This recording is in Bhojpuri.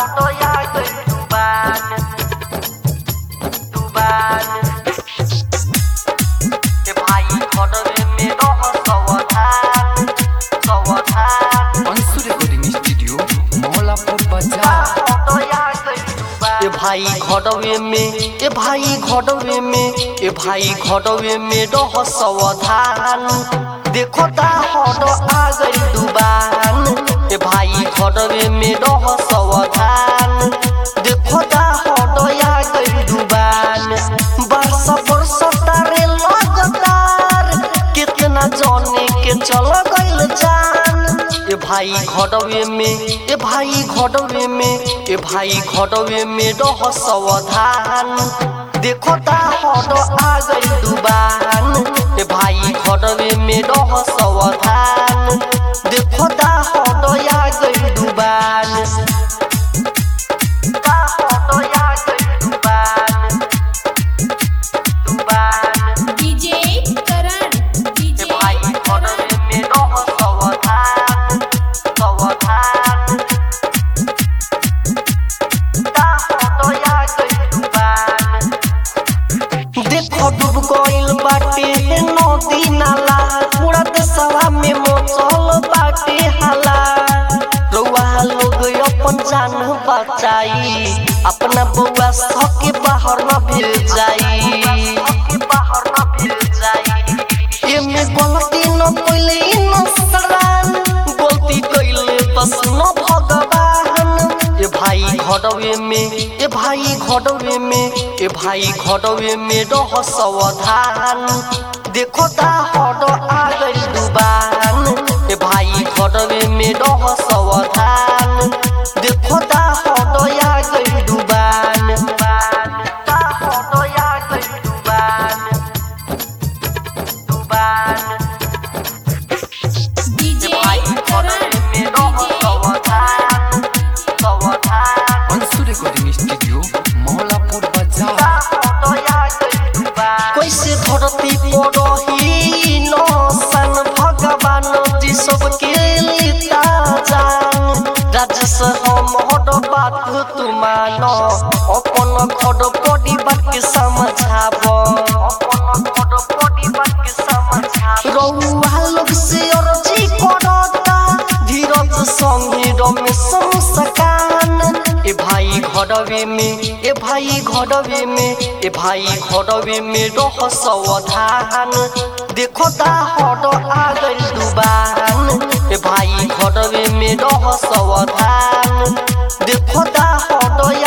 फोटो या गई डुबान डुबान ए भाई घरवे में रह सवधान सवधान अंशु रिकॉर्डिंग स्टूडियो मौलापुर बाजार फोटो या गई डुबान ए भाई घरवे में ए भाई घरवे में ए भाई घरवे में रह सवधान देखो ता हट आ गई डुबान ए भाई घरवे में रह सवधान देखो ता हट आ गई डुबान बरस बरस तारे लगातार कितना जाने के चल गइल जान ए भाई घरवे में ए भाई घरवे में ए भाई घरवे में रह सवधान देखो ता हट आ गई डुबान ए भाई घरवे में रह सवधान देखो ता हट आ गई डुबान ता हट आ गई डुबान डुबान डीजे करण डीजे ए भाई घरवे में रह सवधान सवधान ता हट आ गई डुबान देखो डूब गइल बाटे नदी नाला पूरा देशवा में मचल बाटे हाला रउआ लोग अपन जान बचाई अपना बउआ सके बाहर न भेल जाई बाहर न भेल जाई एमे गलती न कइले इंसान गलती कइले बस न भगवान ए भाई घरवे में ए भाई घरवे में ए भाई घरवे में रह सवधान देखो ता हट आ गई डुबान ए भाई घरवे में रह सवधान देखो ता हट आ गई डुबान ता हट आ गई डुबान डुबान डीजे भाई करण घरवे में रह सवधान सवधान अंशु रिकॉर्डिंग स्टूडियो मौलापुर बाजार कैसे धरती पड़ही नौसन भगवान जी सबके लिता जान राजस हम हट बात तू मान अपन घर पड़ी बात के समझाब अपन घर पड़ी बात के समझाब रउआ लोग से अर्जी करता धीरज संगे रमेश मुस्कान ए भाई घरवे में ए भाई घरवे में ए भाई घरवे में रह सवधान देखो ता हट आ गई डुबान ए भाई घरवे में रह सवधान देखो ता हट